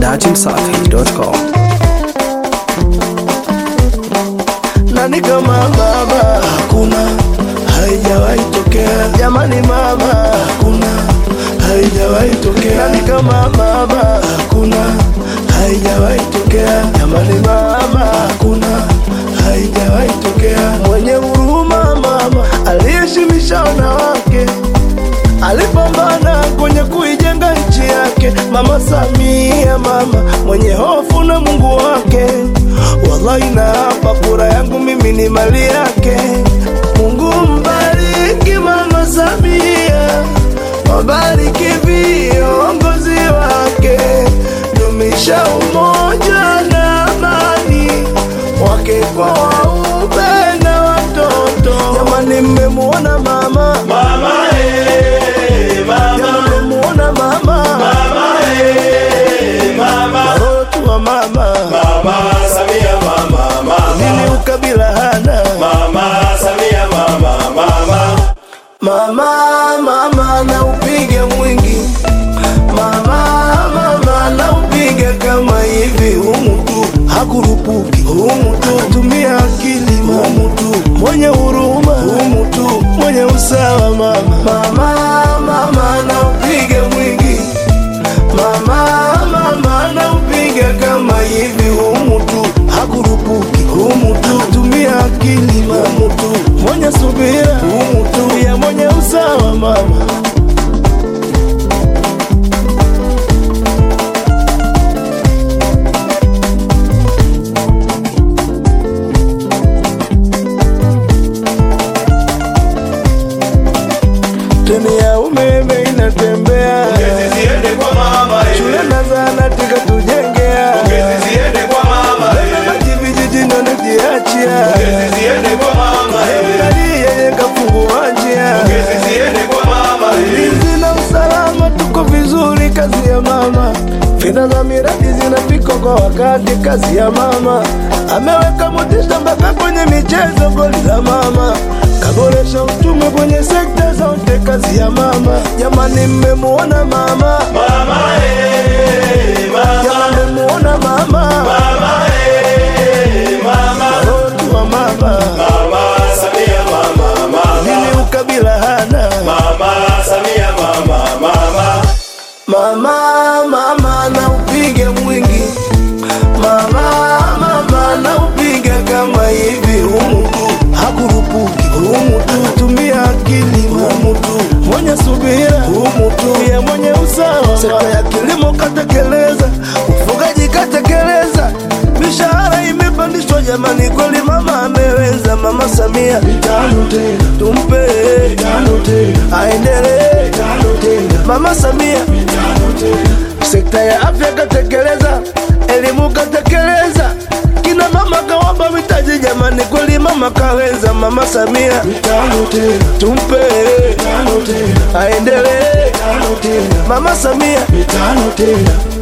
dachimsafi.com. nani kama mama hakuna haijawahi tokea jamani mama hakuna haijawahi tokea nani kama mama hakuna haijawahi tokea jamani mama hakuna haijawahi tokea mwenye huruma mama aliyeshimisha wanawake alipambana kwenye kuijenga nchi yake mama Samia, mama mwenye hofu na Mungu wake. Wallahi na hapa kura yangu mimi ni mali yake. Mungu mbariki mama Samia, wabariki viongozi wake, dumisha umoja na amani wake kwa waume na watoto. Jamani, mmemuona mama Mama eh, mama, Jamani, mmemuona mama mama eh, mama, Watoto wa mama mama Samia mama, mama, nini ukabila hana mama Samia mama, mama, mama mama na upige mwingi mama mama na upige kama hivi humu tu hakurupuki humu tu tumia akili humu tu mwenye huruma humu tu mwenye usawa mama mama mama na upige mwingi mama mama na upige kama hivi humu tu hakurupuki humu tu tumia akili humu tu mwenye subira humu tu ya mwenye usawa mama treni ya umeme inatembea Pongezi ziende kwa mama eh, shule na zahanati katujengea pongezi ziende kwa mama eh, maji vijijini wanajiachia pongezi ziende kwa mama eh, serikali yenye kafungua njia pongezi ziende kwa mama eh, ulinzi na usalama tuko vizuri, kazi ya mama. Fedha za miradi zinafika kwa wakati, kazi ya mama. Ameweka motisha mpaka kwenye michezo, goli la mama. Kaboresha uchumi kwenye sekta zote, kazi ya mama. Jamani, mmemuona mama? mama eh, mama, Jamani, mmemuona mama? mama eh, mama, Watoto wa mama, mama Samia mama, mama, nini ukabila hana? mama Samia mama, mama, Mama, mama na upige mwingi mama, mama na upige kama hivi humu tu hakurupuki humu tu tumia akili humu tu mwenye subira humu tu ya mwenye usawa sekta ya kilimo katekeleza ufugaji katekeleza mishahara imepandishwa jamani kweli mama ameweza mama Samia mitano tena tumpe mitano tena aendelee mitano tena mama Samia sekta ya afya katekeleza, elimu katekeleza, kina mama kawapa mitaji jamani, kweli mama kaweza. Mama Samia mitano tena, tumpe mitano tena, aendelee mitano tena, mama Samia mitano tena.